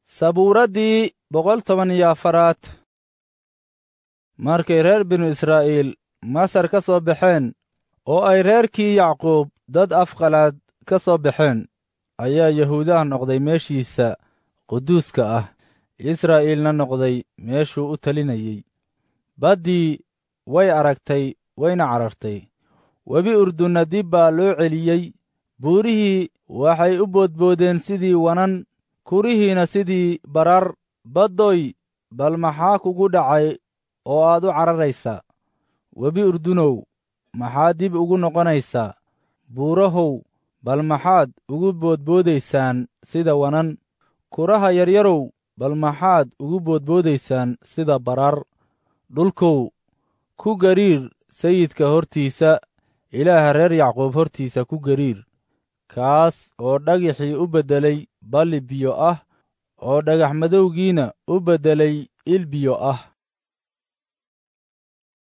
sabuuraddii boqol toban iyo afaraad markay reer binu israa'iil masar ka soo baxeen oo ay reerkii yacquub dad afqalaad ka soo baxeen ayaa yahuudaha noqday meeshiisa quduuska ah israa'iilna noqday meeshuu u talinayey baddii way aragtay wayna carartay webi urdunna dib baa loo celiyey buurihii waxay u boodboodeen sidii wanan kurihiina sidii barar baddoy bal maxaa kugu dhacay oo aad u cararaysaa webi urdunow maxaad dib ugu noqonaysaa buurahow bal maxaad ugu boodboodaysaan sida wanan kuraha yaryarow bal maxaad ugu boodboodaysaan sida barar dhulkow ku gariir sayidka hortiisa ilaaha reer yacquub hortiisa ku gariir kaas oo dhagixii u beddelay balli biyo ah oo dhagax madowgiina u beddelay il biyo ah